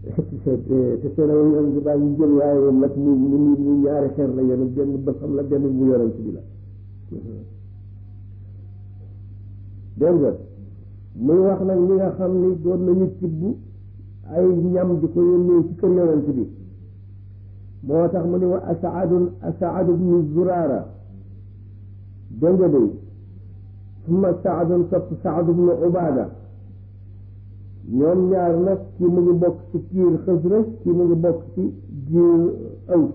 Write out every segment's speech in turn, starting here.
te seen yonent bi baa ngi jël waaye mat mu mu mu ñaari xeer la yenu benn bësam la benn bu yonent bi la dégg nga muy wax nag ñi nga xam ni doon nañu tibb ay ñam di ko yónnee ci kër yonent bi moo tax mu ni wa asaadun asaadu bnu zuraara dégg nga day summa saadun topp saadu bnu ubaada ñoom ñaar nag kii mu ngi bokk ci kiir xësrëj kii mu ngi bokk ci giir aws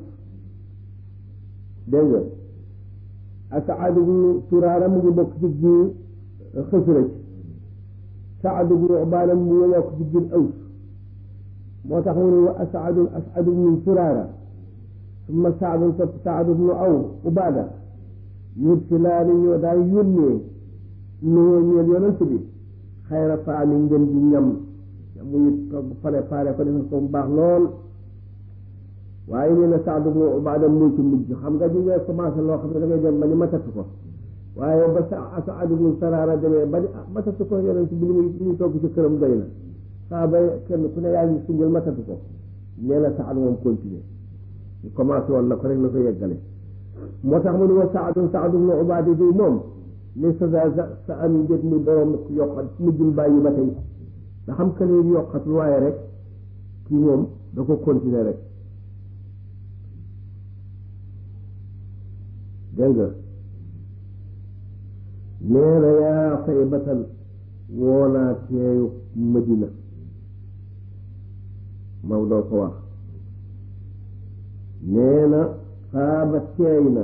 dégg nga asaadu bnu zuraara mu ngi bokk ci giir xësrëj saadu bnu ubaada mu ngi bokk ci giir aws moo tax mu ne wa asaadun asaadu bnu zuraara summa saadun topp saadu bnu aw ubaada yursilaani ñoo daal yónnee nuyoo ñeel yonent bi xayra taami ngeen di ñam muy togg préparé ko defal ko mu baax lool waaye nee na Saad ibnu Ubaada muy ci mujj xam nga ñu ngay commencé loo xam ne da ngay dem ba ni matatu ko waaye ba sa Saad ibnu Saraara demee ba ni ah matatu ko yonent bi li muy li muy togg ci këram doy na saa ba kenn ku ne yaa ngi sunjal matatu ko nee na Saad moom continuer ñu commencé woon na ko rek na ko yeggale moo tax mu ne wa Saadun Saad ibnu Ubaada di moom li sa sa sa am njët mi borom yokkat mujjul bàyyi ba tey nga xam que ne yokkatul waaye rek kii moom da ko continuer rek dégg nga nee na yaa say batal woonaa teeyu Madina Maodo ko wax nee na xaaba teey na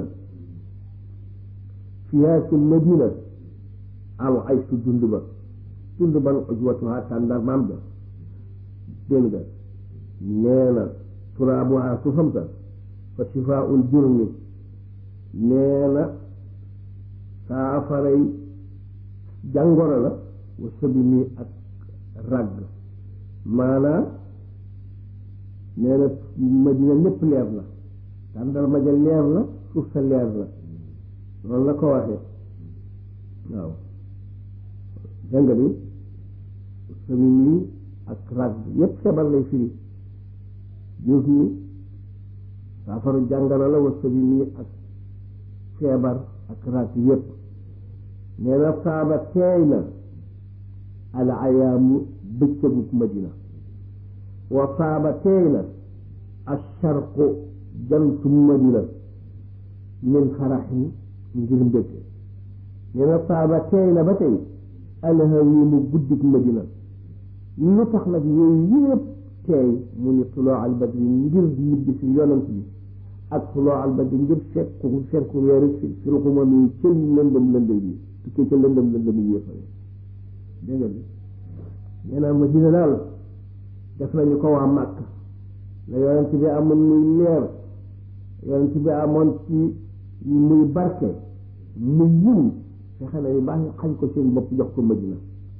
fiyaa ci Madina al ay su dund ba dund ba ujwatuha tàndar maam ja dégg nga nee na turaabuha suufam sa fa shifaa'ul jurmi nee na saafaray jàngoro la wa sabi mi ak ragg maanaa nee na Madina lépp leer la tàndar ma ja leer la suuf sa leer la loolu la ko waxee waaw dégg nga bi sami mi ak rag yépp feebar lay firi juuf mi saafaru jàngana la wa sami mi ak feebar ak rag yépp nee na saaba teey na al ayaamu bëccëgub madina wa saaba teey na asharqu jantum madina min xaraxin ngir mbégte nee na saaba teey na ba tey alhawi mu guddik madina lu tax nag yooyu yëpp teey mu ni tuloo al badri ngir ñibbi si yonant bi ak tuloo al badri ngir fekku fekku weeru fi fi ruxuma mi ca lëndëm lëndëm yi tukkee ca lëndëm lëndëm yi yëppale dégg nga bi nee na madina daal def nañu ko waa màkk la yonent bi amoon muy leer yonent bi amoon ci muy barke muy yiw fexe nañu baax ñu xañ ko seen bopp jox ko madina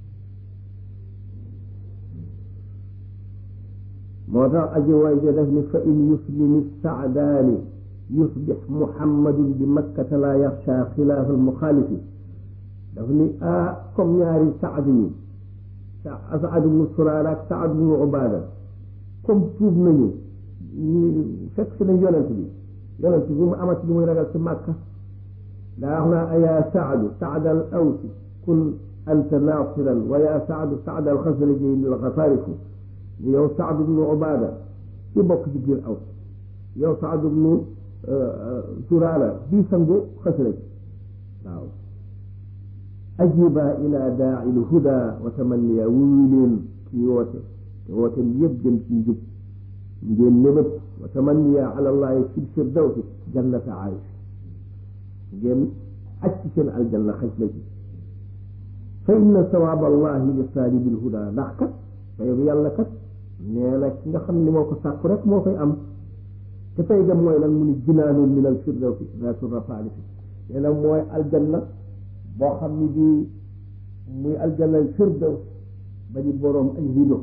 moo tax aji way jo def ni fa in yuslimi saadaani yusbix muhammadun bi makkata la yaxsha xilaafa almuxaalifi daf ni ah comme ñaari saad yi saad bnu suraara ak saad bnu ubaada comme tuub nañu ñu fekk si nañ yonent bi yonent bi mu amati lu muy ragal ci màkka daa wax naa yaa saadu saad al awsi kun anta naasiran wa yaa saadu saad al xasraji al xasaarifu yow saad bnu ubaada ci bokk ci biir aws yow saad bnu suraara bii sangu xasraj waaw ajiba ila daai lhuda wa tamanniya wuyu leen ci woote te woote yëpp jëm ci njub ngeen nëbët wa tamanniya ala allahi fi firdawsi jannata aayis ngeen aj ci seen aljanna xaj la ci fa inna sawaab allahi li saalibi lhuda ndax kat fayobu yàlla kat nee na ki nga xam ni moo ko sàkku rek moo koy am te fay ga mooy lan mu ni jinaanun min al firdawsi zaatu rafaalifi nee na mooy aljanna boo xam ni bii muy aljanna firdaws ba di boroom ay rido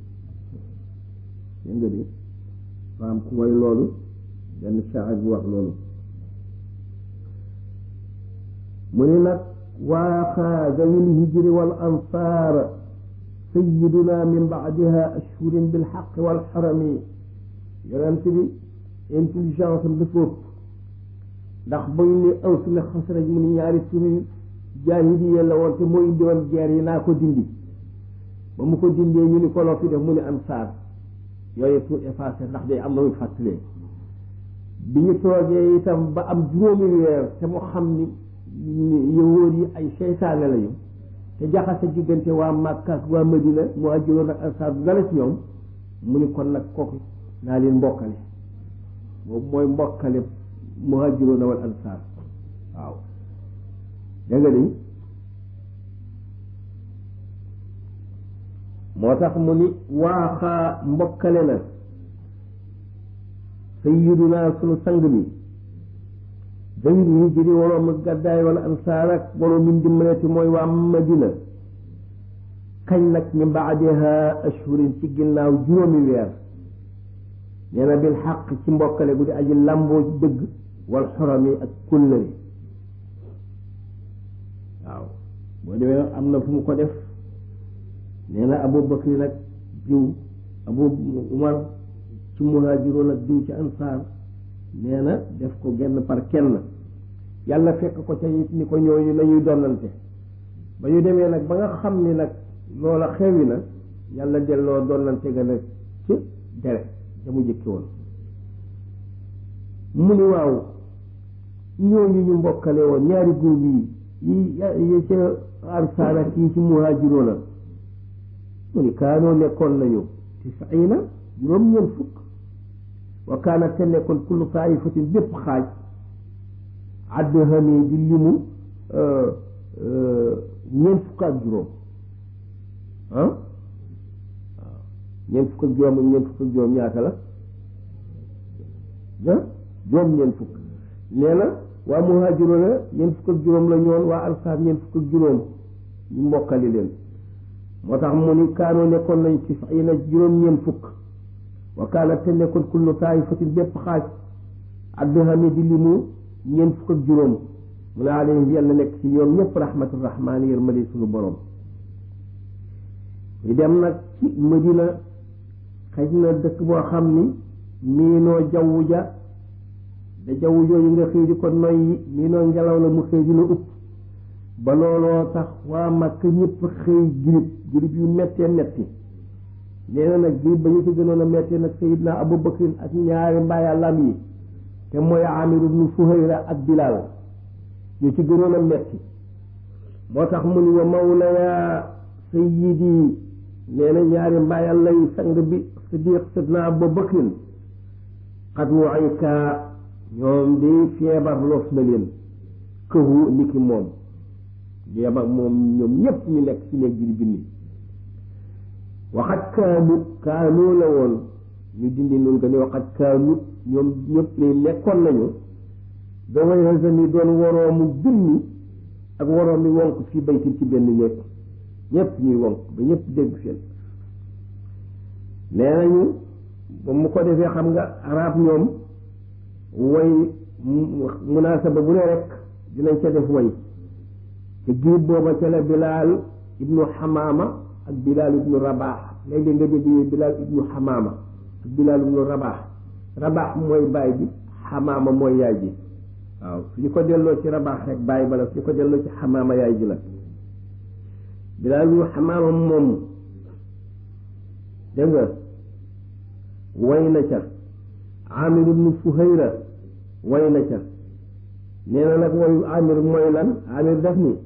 dégg nga di faam ku way loolu benn shaar bu wax loolu mu ni nag waaxaa zawil hijri wal ansaar sayiduna min baadiha ashhurin bilxaq walxarami yonent bi intelligence am dafa ëpp ndax ba ñu ne aws ne xasraj mu ni ñaari turi jaahiliya la woon te moo indi woon guerre yi naa ko dindi ba mu ko dindee ñu ni ko loo fi def mu ni ansaar yooyu pour effacer ndax day am na muy fàttalee bi ñu toogee itam ba am juróomi weer te mu xam ni yowóor yi ay seytaane lañu te jaxase diggante waa Màkka ak waa Madina mu ajjuloon ak ansaar du dala ci ñoom mu ni kon nag kooku naa leen mbokkale boobu mooy mbokkale muhaajiroon wal ansaar waaw dégg nga ni moo tax mu ni waaxaa mbokkale na sayyiduna sunu sang bi dawil hijri waroom gàddaay wala ansaar ak waroom min dimbalati mooy waa Madina kañ nag min baadiha ashhurin ci ginnaaw juróomi weer nee na bil xaq ci mbokkale gu di aji làmboo ci dëgg wal xorami ak kullëre waaw boo demee nag am na fu mu ko def nee na Abu Bakri nag diw Abu Umar ci muhaajiroon ak diw ci ansaar nee na def ko genn par kenn yàlla fekk ko ca it ni ko ñooñu nañuy donnante ba ñu demee nag ba nga xam ni nag loola xewi na yàlla delloo donnante ga nag ci dere da mu jëkki woon mu ni waaw ñooñu ñu mbokkale woon ñaari góob yi yi yi ca ansaar ak yi ci muhaajiroona mu ni kaanoo nekkoon nañu tisina juróom-ñeent fukk wa kaana te nekkoon kullu taifatin bépp xaaj addhami di limu ñeent fukk ak juróom ah waaw ñeent fukk ak juróom ak ñeent fukk ak juróom ñaata la ah juróom ñeent fukk nee na waa muhaajiroona ñeent fukk ak juróom la ñoon waa ansaar ñeent fukk ak juróom ñu mbokkali leen moo tax mu ni kaanoo nekkoon nañ tisina juróom-ñeent fukk wa kaana te nekkoon kullu taifatin bépp xaaj addhami di limu ñeent fukk ak juróom mu ne alayhim yàlla nekk ci ñoom ñëpp rahmatu rahmaani yërmande suñu borom ñu dem nag ci Madina xëj na dëkk boo xam ni miinoo jaww ja da jaww jooju nga xëy di ko noyyi miinoo ngelaw la mu xëy di la upp ba looloo tax waa Makka ñëpp xëy girib girib yu mettee metti nee na nag girib ba ñu ci gënoon a mettee nag Sayidna Abu Bakrin ak ñaari mbaayàllam yi te mooy Amir ibnu Fuhayra ak Bilal ñu ci gënoon a metti moo tax mu ni wa mawlaya sayyidi nee na ñaari mbaayàlla yi sang bi Siddiq Sidna Abu Bakrin xat wu ay kaa ñoom di feebar los na leen këhu niki moom yem ak moom ñoom ñëpp ñu nekk ci néeg ji di bind waxat kaanu kaanu la woon ñu dindi nun ko ni waxat kaanu ñoom ñëpp lay nekkoon nañu daway hasani doon woroomu binni ak woroomi wonk fii baytin ci benn néeg ñëpp ñuy wonk ba ñëpp dégg seen nee nañu ba mu ko defee xam nga arab ñoom way munaasaba bu ne rek dinañ ca def way te giib booba ca la bilaal ibnu xamaama ak bilaal ibnu rabaax léeg-léeg nga dégg ñu bilaal ibnu xamaama ak bilaal ibnu rabaax rabaax mooy baay bi xamaama mooy yaay ji waaw suñu ko delloo ci rabaax rek baay bala suñu ko delloo ci xamaama yaay ji la bilaal ibnu xamaama moom dégg nga way na ca amir ibnu fuhayra way na ca nee na nag wayu amir mooy lan amir def ni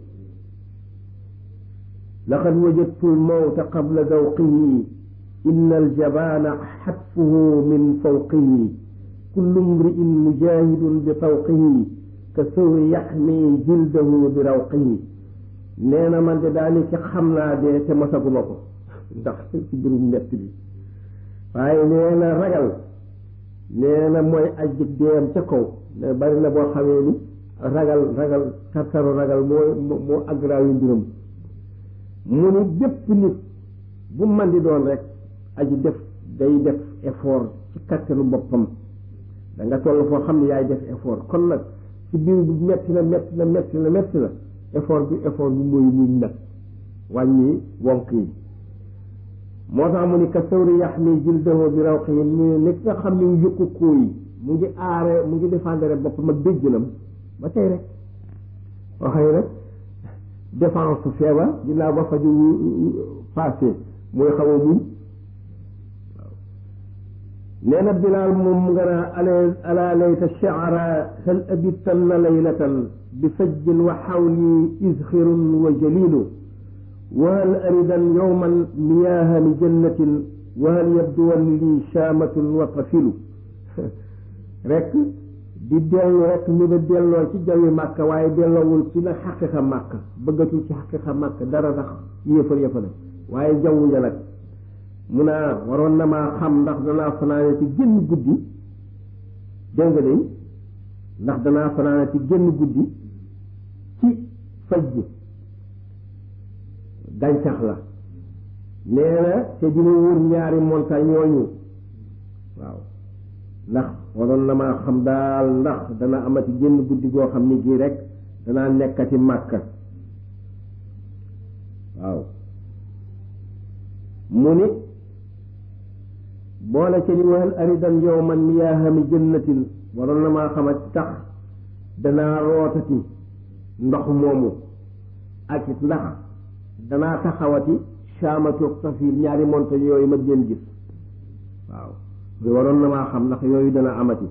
laqad wajadtu lmawta qabla dawqihi inna aljabana xatfuhu min fawqihi kullu mri'in mujahidun bi tawqihi ka sawri yaxmi jildahu bi rawqihi nee na man de daani ci xam naa dee te masaguma ko ndax ci birum mett bi waaye nee na ragal nee na mooy ajjig deem ca kaw ne bari na boo xamee ni ragal ragal tartaru ragal moo moo aggraaw yu mbiram mu ni bépp nit bu man di doon rek aji def day def effort ci kattanu boppam da nga toll foo xam ne yaay def effort kon nag ci biir bu metti na metti na metti na metti na effort bi effort bi mooy muñ nag wàññi wonk yi moo tax mu ni ka sawri yax mi jildahu bi raw xi mu ni nga xam ni mu yëkku koo yi mu ngi aare mu ngi défendre boppam ak béjjënam ba tey rek waxee rek défense su feebar ginnaaw ba faju passé mooy xaw a muñ waaw nee na bilaal moom nga naa ala ala layta shi'ra hal abitanna laylatan bi fajjin wa xawli izxirun wa jalilu wa hal aridan yowman miyaaha li jannatin wa hal yabduwan li shaamatun wa tafilu rek di dellu rek ñu ba delloo ci jawi màkka waaye delloowul ci nag xaqiqa màkka bëggatul ci xaqiqa màkka dara tax yëfal yëfale waaye jaww ja nag mun a waroon na maa xam ndax danaa fanaane ci génn guddi dégg nga de ndax danaa fanaane ci génn guddi ci faj ji gàncax la nee na te dina wër ñaari montagne yooyu waaw ndax waroon na maa xam daal ndax dana amati génn guddi goo xam ni gii rek danaa nekkati màkka waaw mu ni boole ci ni waxal aridan yow man miyaahami jannatin waroon na maa xamati tax danaa rootati ndox moomu ak it ndax danaa taxawati saamatoog safir ñaari montagne yooyu ma leen gis waaw waroon na maa xam ndax yooyu dana amati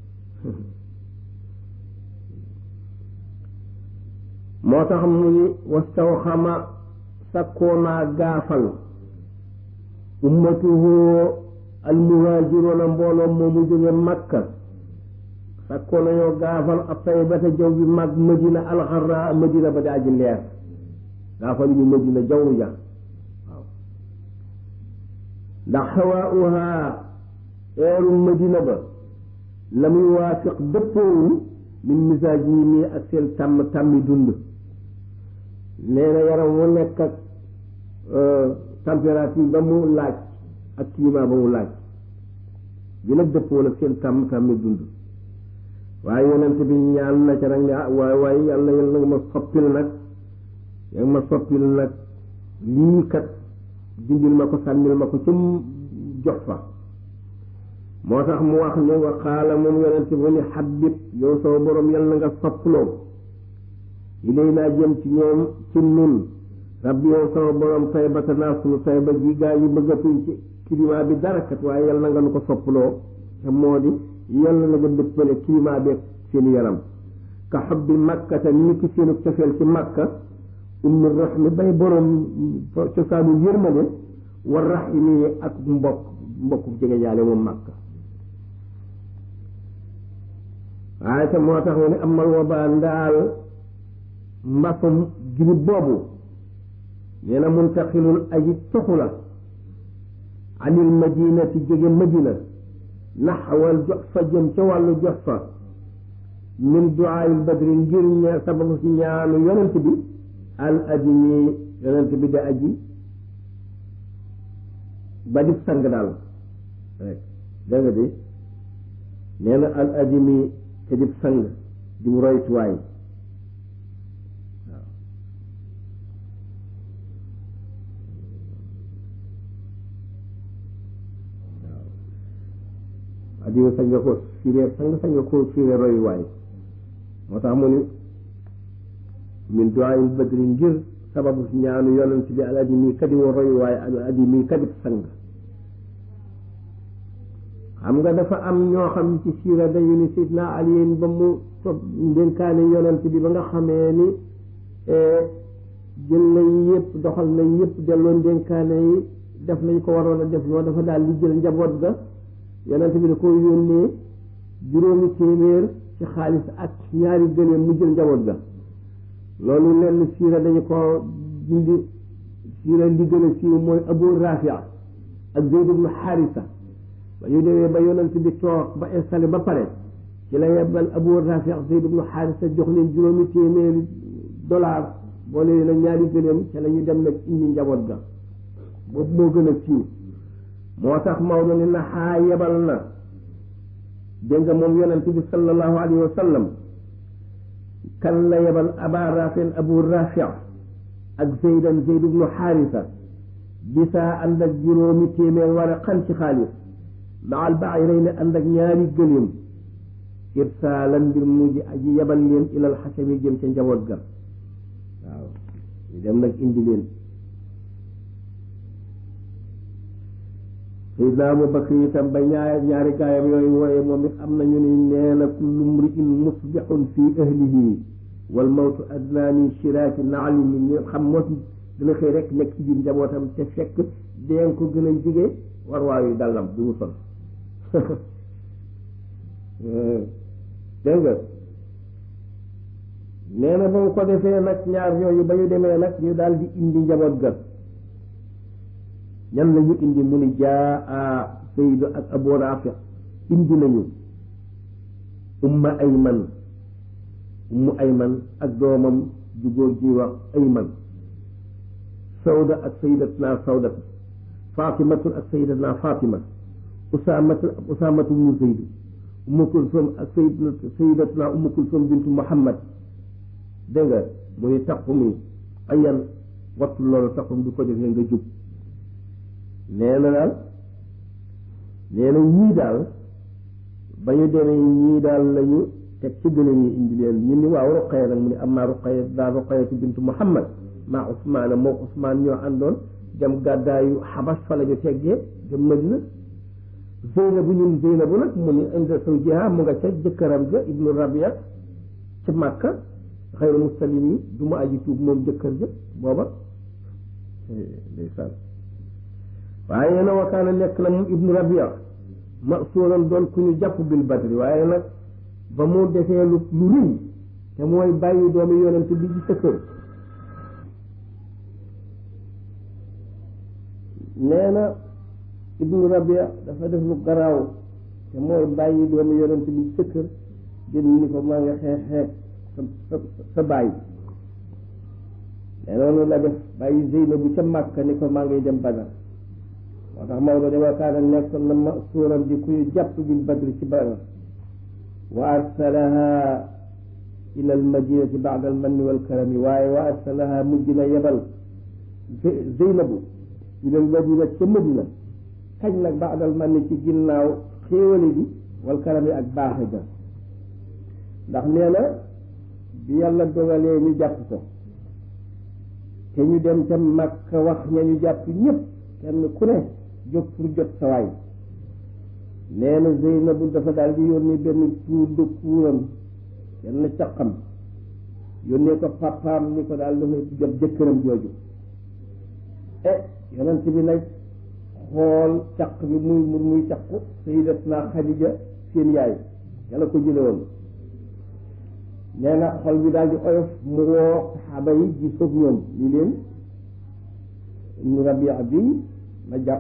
moo tax mu ni wastaw xama sakkoonaa gaafal ummatuhu almuhaajiroona mbooloo moomu jóge makka sakkoon nañoo gaafal a taybata jaw bi mag madina alxarra madina ba di aji leer gaafal ñu madina jaww ja waaw ndax xawaauha eeru madina ba la muy waafiq dëppoowul min misaaj yi mii ak seen tàmm tàmmi dund nee na yaram wu nekk ak température ba mu laaj ak climat ba mu laaj bi nag dëppoowul ak seen tàmm tàmmi dund waaye yonent bi ñaan na ca nag ne ah waaye waaye yàlla yàlla nga ma soppil nag yaa ma soppil nag lii kat dindil ma ko sànnil ma ko ca jox fa moo tax mu wax ne wa qaala moom yonent bu ni xabib yow sama borom yal na nga sopploo ilay naa jëm ci ñoom ci nun rabbi yow sama borom taybata naa sunu tayba gi gaa yi bëggatuñ ci climat bi dara kat waaye yal na nga nu ko sopploo te moo di yal na nga dëppale climat bi seen yaram ka xobbi makkata ni ki seenu cofeel ci makka ummi rahmi bay borom cosaanu yërmande wa rahimi ak mbokk mbokku jege jaale moom makka waaye te moo tax ne amal wabaa ndaal mbasum girib boobu nee na muntaqilul aji toxu la anil madinati jóge madina naxawal jox fa jëm ca wàllu jox fa min duaayil badri ngir ña sababu si ñaanu yonent bi al adimi yonent bi da aji ba di sang daal rek dégg nga di nee na al adimi te di sang di roytuwaay waaw waaw adimi sañ nga ko firee sang sañ nga ko firee royuwaay moo tax mu ni min duwaayil badri ngir sababu ñaanu yonent bi al adimi kadi wo royuwaay al adimi kadi sang xam nga dafa am ñoo xam ci siira dañu ni sidna aliyin ba mu sob ndénkaane yonent bi ba nga xamee ni jël nañ yëpp doxal nañ yëpp delloo ndénkaane yi def nañ ko waroon a def loo dafa daal di jël njaboot ga yonent bi da ko yónnee juróomi téeméer ci xaalis ak ñaari gëléem mu jël njaboot ga loolu lenn siira dañu ko dindi siira li gën a siiw mooy abu rafia ak zeyd ibnu xaarisa ba ñu demee ba yonent bi toog ba installé ba pare ci la yebbal abu rafi ak zeyd ibnu xaarisa jox leen juróomi téeméeri dollar boole leen ak ñaari gëléem ca la ñu dem nag indi njaboot ga boobu moo gën a siiw moo tax Maodo ne na xaa yebal na dégg nga moom yonent bi sallallahu alayhi wa sallam kan la yebal aba rafin abu rafi ak zeydan zeyd ibnu xaarisa bisaa ànd ak juróomi téeméer war a xan ci xaalis maal bayrayni ànd ak ñaari gëléem irsaalan mbir mujj aji yebal leen ilal xasami jëm ca njaboot ga waaw ñu dem nag indi leen Seydina Abu Bakr itam ba ñaar ñaari gaayam yooyu wooye moom it am nañu ni nee na kullu mri'in musbixun fi ahlihi wal mawtu adnaa min shiraaki naalihi ñu xam mos dina xëy rek nekk ci biir njabootam te fekk deen ko gën a jige war waayu dàllam du mu sol dégg nga nee na ba mu ko defee nag ñaar ñooñu ba ñu demee nag ñu daal di indi njaboot ga ñan lañu indi mu ni jaa a Saydu ak Abu Rafi indi nañu umma Ayman ummu Ayman ak doomam ju góor ji wax Ayman Sawda ak sayyidatna Sawda Fatimatu ak sayyidatna Fatima Usaamatu ak Usaamatu mu Zayd Ummu Kulsum ak sayyidatna Ummu Kulsum bintu Muhammad dégg nga mu ni taqum yi ayan wattu loolu taqum du ko defee nga jub nee na daal nee na ñii daal ba ñu demee ñii daal lañu teg ci gën a ñu indi leen ñu ni waaw Ruqaya nag mu ni amma Ruqaya daal Ruqayatu bintu Muhammad maa Usmaana moo Usmaan ñoo àndoon dem gàddaayu Xabas fa la ñu teggee dem Madina Zeynabu ñun Zeynabu nag mu ni inda zawjiha mu nga ca jëkkëram ja Ibnu Rabia ca Màkka xayru muslim yi du mu aji tuub moom jëkkër ja booba ndeysaan waaye na wakaana nekk na moom Ibnu Rabia masuuran doon ku ñu jàpp bil badri waaye nag ba mu defee lu lu rëy te mooy bàyyi doomi yonent bi ci sa kër nee na ibnu rabia dafa def lu garaaw te mooy bàyyi doomi yonent bi ci sa kër jën ni ko maa nga xeex xeex sa sa sa bàyyi nee noonu la def bàyyi Zeynabu ca Màkka ni ko maa ngay dem Badar moo tax Maodo de wakaana nekkoon na ma suuram di kuy jàpp bil badri ci Badar wa arsalaha ila al madinati baada al manni wal karami waaye wa arsalaha mujj na yebal Zeynabu ila al madina ca Madina kañ nag baada al manni ci ginnaaw xéewale bi wal karami ak baaxe ga ndax nee na bi yàlla dogalee ñu jàpp ko te ñu dem ca Makka wax ña ñu jàpp ñëpp kenn ku ne jóg pour jot sa waay nee na Zeynabu dafa daal di yónni benn tuur de kuuram kenn caqam yónnee ko papaam ni ko daal dafa jot jëkkëram jooju e yonent bi nag xool caq bi muy muy caqu Sayyidatna Xadija seen yaay yàlla ko jële woon nee na xol bi daal di oyof mu woo saxaaba yi ji soog ñoom ñu leen ibnu rabia bi ma jàpp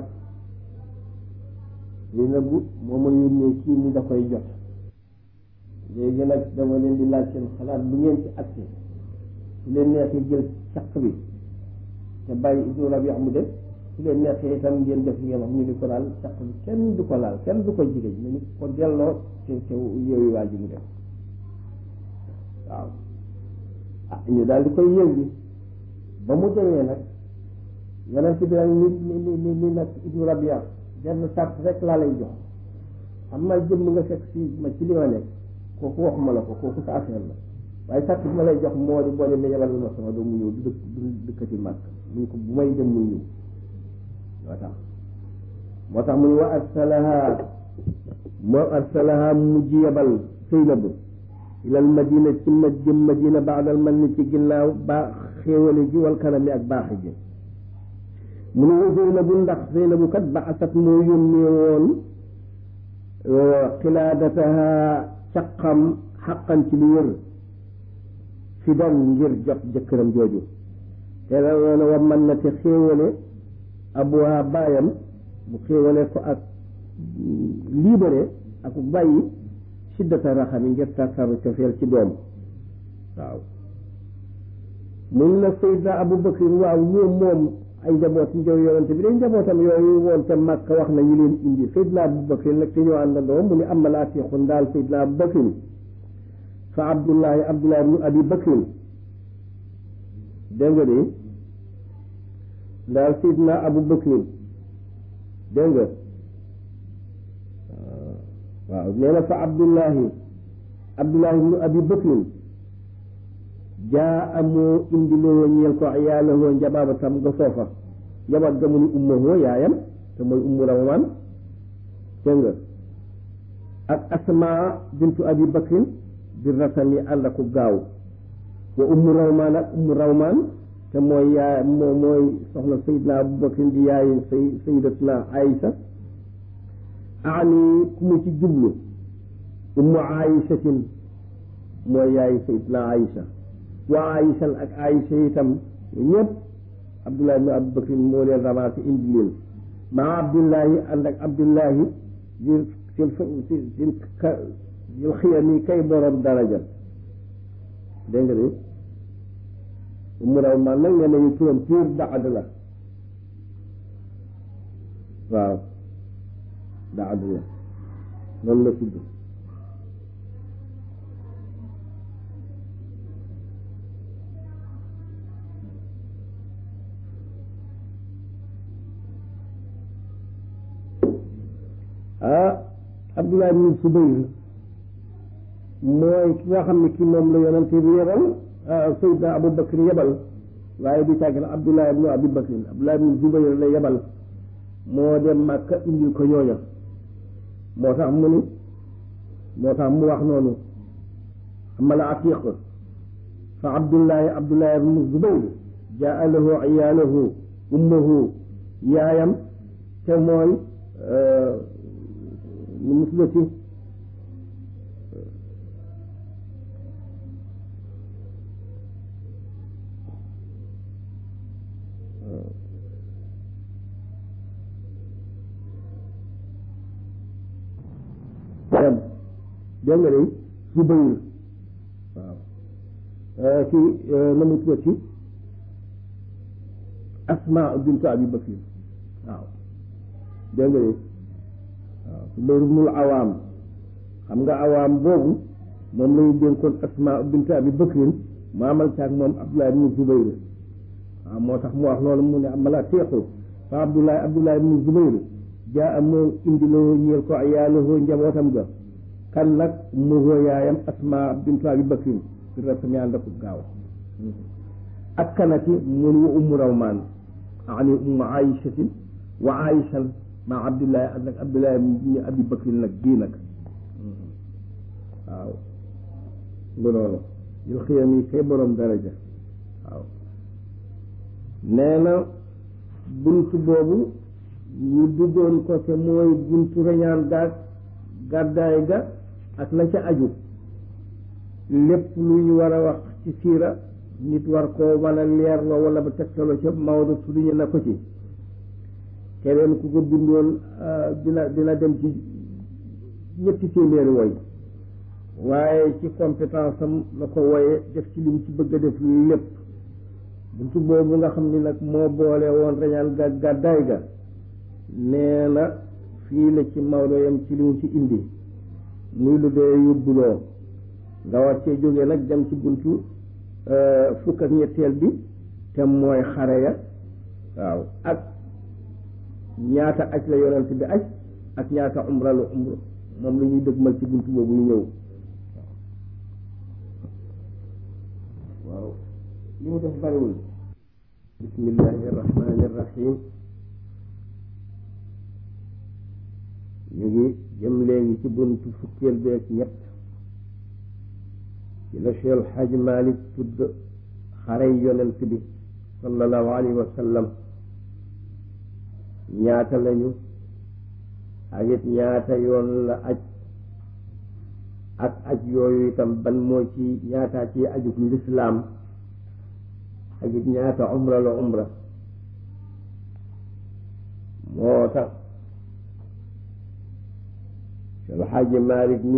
lii nag bu moo ma yónnee kii ni da koy jot léegi nag dama leen di laaj seen xalaat bu ngeen ci agsi su leen neexee jël caq bi te bàyyi ibnu rabia mu def su leen neexee itam ngeen def ngeen wax ñu ni ko daal caq bi kenn du ko laal kenn du ko jigéen nañu ko delloo te te yeewu waa ji mu def waaw ah ñu daal di koy yëngi ba mu demee nag yonent bi nag ni ni ni ni nag ibnu rabia benn sart rek laa lay jox am na jëmm nga fekk si ma ci li ma nekk kooku waxuma la ko kooku sa affaire la waaye sart bi ma lay jox moo di boo demee yebal ma sama doom mu ñëw du dëkk du dëkkati màkk mu ñu ko bu may dem mu ñëw moo tax moo tax mu ñu wa arsalaha moo arsalaha mujj yebal Saynabu ilal madina ci ma jëm madina baadal man ni ci ginnaaw baax xéewale gi wal kanami ak baaxi ji mu ne wa Zeynabu ndax Zeynabu kat ba asat moo yónnee woon xilaadataha caqam xaqan ci lu wër fi dan ngir jot jëkkëram jooju te la woon wa man na te xéewale abuha baayam mu xéewale ko ak libéré ak bàyyi siddata raxami ngir tartaru cofeel ci doom waaw mun na Seydina Abu Bakr waaw ñoom moom ay njaboot njaw yonente bi day njabootam yooyu woon te Makka wax na ñu leen indi Seydina Abu Bakr nag te ñoo àndandoo mu ni amal atiqun daal Seydina Abu Bakr fa Abdullahi Abdullahi ibnu Abi Bakr dégg nga de daal sidna abu bakrin dégg nga waaw nee na fa abdullahi abdullahi ibnu abi bakrin jaa amoo indi loo ñeel ko yaalahoo njabaabatam nga foofa njabaat ga mu ni ummahoo yaayam te mooy ummu rawmaan dégg nga ak asmaa bintu abi bakrin di rasami ànd ak gaaw wa ummu rawmaan ak ummu rawmaan te mooy yaay moo mooy soxna sayidna abu bakrin di yaayi say sayidatuna aïsa ani ku mu ci jublu ummu aïsatin mooy yaayi sayidna aïsa wa aïsan ak aïsa itam ñëpp abdullahi ibnu abu bakrin moo leen ramassé indi leen maa abdullahi ànd ak abdullahi di sil sil sil sil xiyami kay borom daraja dégg nga de umu raw man nag nee nañu turam piir daad la waaw daad la noonu la tudd ah Abdullah ibn Subayr mooy ki nga xam ne ki moom la yonente bi yebal Seydina Abu Bakr yebal waaye du càgg na Abdullah ibn Abi Bakr Abdullah ibn Subayr la yebal moo dem Makka indil ko ñooña moo tax mu ni moo tax mu wax noonu amala atiq fa Abdullahi Abdullah ibn Zubayr jaa lahu iyaalahu ummuhu yaayam te mooy nu mu tuddati dem dégg nga day Zubayr waaw ci na mu tuddati Asma bintu Abi Bakr waaw dégg nga de waaw Zubayr ibnul Awaam xam nga awaam boobu moom lañu dénkoon Asma bintu Abi Bakrin mu amal caag moom Abdullah ibnu Zubayr waaw moo tax mu wax loolu mu ne amala teexu fa Abdullah Abdullah ibnu Zubayr jaa moo indi loo ñeel ko yaalahoo njabootam ga kan nag mu hoo yaayam Asma bintu Abi Bakrin fi rasmi ànd ak gaaw ak kanati mun wa ummu rawmaan ani ummu aïchatin wa aïchan ma abdullahi ak nag abdullahi ibni abi bakrin nag bii nag waaw bu noonu yu xiyam yi kay borom daraja waaw nee na buntu boobu ñu duggoon ko te mooy buntu reñaan gaag gàddaay ga ak la ca aju lépp lu ñu war a wax ci siira nit war koo mën a leerloo wala ba tegtaloo ca Maodo tudduñu na ko ci keneen ku ko bindoon dina dina dem ci ñetti téeméeri woy waaye ci compétence am la ko woye def ci lim ci bëgg a def lépp buntu boobu nga xam ni nag moo boole woon reñaan ga gàddaay ga nee na fii la ci Maodo yam ci li mu ci indi muy lu dee yóbbuloo nga war cee jógee nag dem ci buntu fukk ak ñetteel bi te mooy xare ya waaw ak ñaata aj la yonent bi aj ak ñaata umra la umra moom la ñuy dëgmal ci buntu boobu ñëw waaw li mu def bariwul bismillahi irrahmani irrahim ñu ngi jëm léegi ci buntu fukkeel bi ak ñett ci la Cheikh El Hadj Malick tudd xare yonent bi sallallahu alayhi wa sallam ñaata lañu ak it ñaata yoon la aj ak aj yooyu itam ban moo ci ñaata ci ajug lislaam ak it ñaata umra la umra moo tax Cheikh El Hadj Malick ni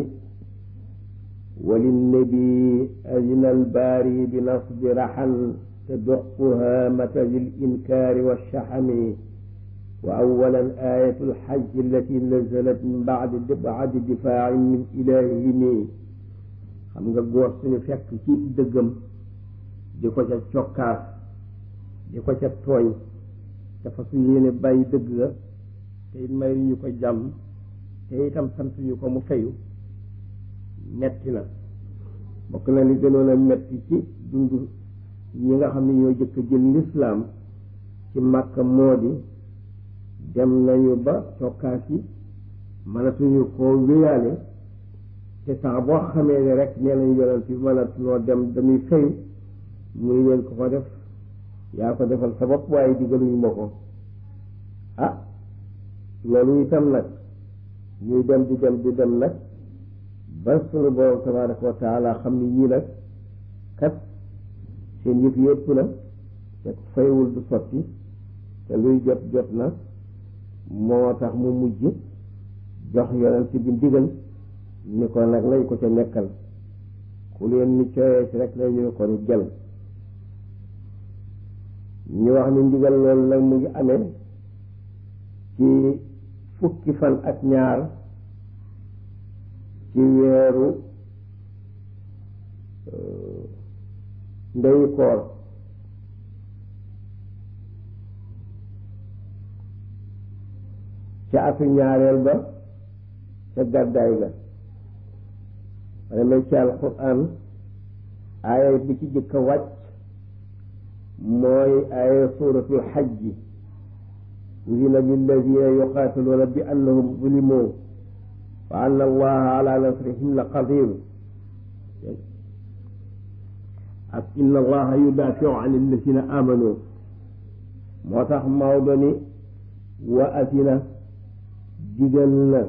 وللنبي أذن الباري بنصب رحم تدق هامة للإنكار والشحم وأولا آية الحج التي نزلت من بعد بعد دفاع من إلههم xam nga góor suñu fekk ci dëggam di ko ca cokkaas di ko ca tooñ dafa su yéene bàyyi dëgg ga te it may ñu ko jàmm te itam sant ñu ko mu fayu metti na bokk na li gënoon a metti ci dund ñi nga xam ne ñoo jëkk jël lislaam ci Makka moo di dem nañu ba cokkaas yi mënatuñu koo wéyaale te saa boo xamee ne rek nee nañu yonent bi mënatuloo dem dañuy fayu muy leen ko ko def yaa ko defal sa bopp waaye digaluñu ma ko ah loolu itam nag ñuy dem di dem di dem nag ba sunu borom tabaraka wa taala xam ni ñii nag kat seen yëf yëpp na te faywul du sotti te luy jot jot na moo tax mu mujj jox yonent bi ndigal ni ko nag lay ko ca nekkal ku leen ni cooyee ci rek lay ñu ko ni jël ñu wax ni ndigal loolu nag mu ngi amee ci fukki fan ak ñaar ci weeru ndeyu koor ca atu ñaareel ba ca gàddaay ga wala may ci alquran aaya bi ci jëkk a wàcc mooy aaya suratul xajji udina lilladina yuqaatiluuna bi annahum zulimu wa anna allaha ala nasrihim la qadir ak inna allaha yudafiu an alladina amanu moo tax Maodo ni wa asina digal na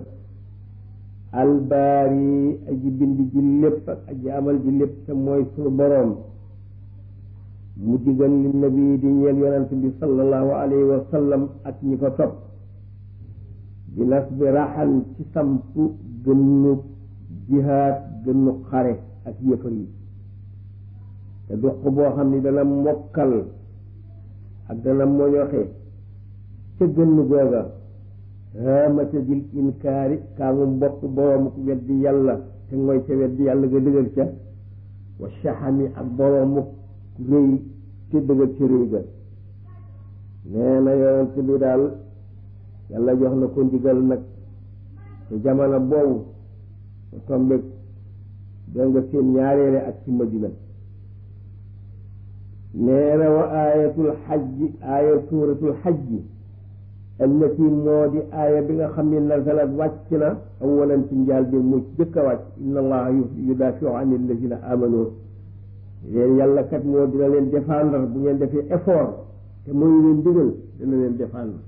albaari aji bind ji lépp ak aji amal ji lépp te mooy sunu boroom mu digal li nabi di ñeel yonent bi sallallahu alayhi wa sallam ak ñi ko topp di nas bi raxal ci sampu gënnu jihaad gënnu xare ak yëfar yi te duq boo xam ni dana mokkal ak dana moñoxe ca gënnu googa haamata dil inkaari kaa mu bopp boroomu weddi yàlla te mooy ca weddi yàlla nga dëgër ca wa shaxami ak boroomu rëy te dëgër ca rëy ga nee na yonent bi daal yàlla jox na ko ndigal nag te jamono boobu mu tombeeg dégg nga seen ñaareele ak ci madina nee na wa aayatul xajji aaya suuratul xajji allati moo di aaya bi nga xam ne nazalat wàcc na awalan ci njaal bi mu jëkk a wàcc inna allaha yudafiu an alladina amanu leen yàlla kat moo dina leen défendre bu ngeen defee effort te mooy leen digal dina leen défendre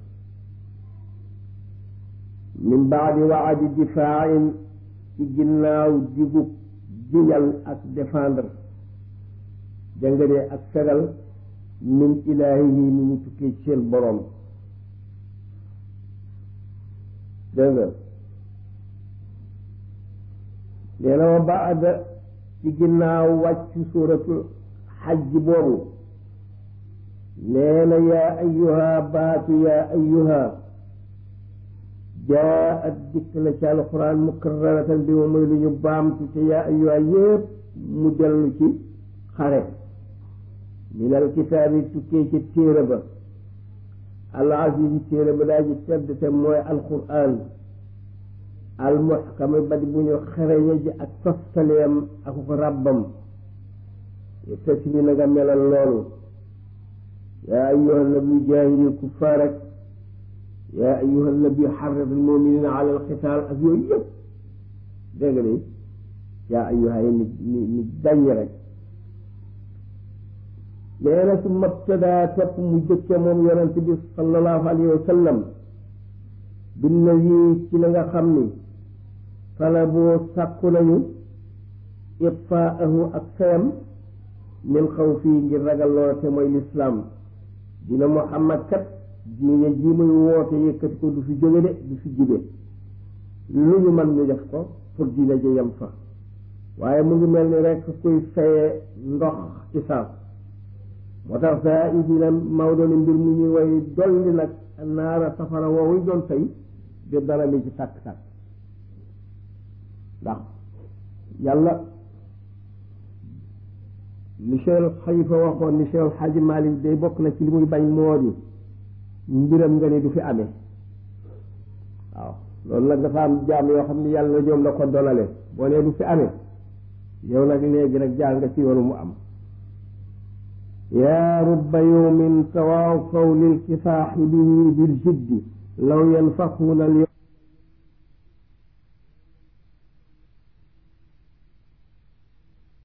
min baadi waadi difaain ci ginnaaw digub jiñal ak défendre jëngadee ak fegal min ilaahihi mi mu tukkee ci seen boroom dégg nga nee na wa baada ci ginnaaw wàcc suuratul xajj boobu nee na yaa ayuha baatu yaa ayuha jaa at dikk na ci alquran mukarraratan bi moom mooy lu ñu baamtu te yaa ayuha yépp mu dellu ci xare min alkitaabi tukkee ci téere ba al aziz téere ba daa ji tedd te mooy alquran al muhkam ba di bu ñu xereñe ji ak toftaleem ak ko ràbbam tasi bi na nga melal loolu yaa ayuha nabi jaahidil kuffaar ak yaa ayuha nabi xarrid al muminina ala alqitaal ak yooyu yëpp dégg nga de yaa ayuha yi ni ni ni dañ rek nee na su mabtadaa topp mu jëkke moom yonent bi sallallahu alayhi wa sallam binna yi ci la nga xam ni talaboo sàkku nañu itfaahu ak feyam min xaw fii ngir ragal loola te mooy lislaam dina muhammad kat diine ji muy woote yëkkati ko du fi jóge de du fi jibe lu ñu mën ñu def ko pour diine ji yem fa waaye mu ngi mel ni rek kuy feye ndox ci saaf moo tax saa i dina Maodo ni mbir mu ñuy way dolli nag naara safara woowu doon fay di dara mi ci tàkk-tàkk ndax yàlla li Cheikh Xalifa waxoon ni Cheikh Xaaji Malik day bokk na ci li muy bañ moo di mbiram nga ni du fi amee waaw loolu nag dafa am jaam yoo xam ne yàlla ñoom la ko donale boo nee du fi amee yow nag léegi nag jaar nga ci yoonu mu am yaa rubba yawmin tawaafaw lil kifaaxi bihi bil jiddi law yanfaxuuna al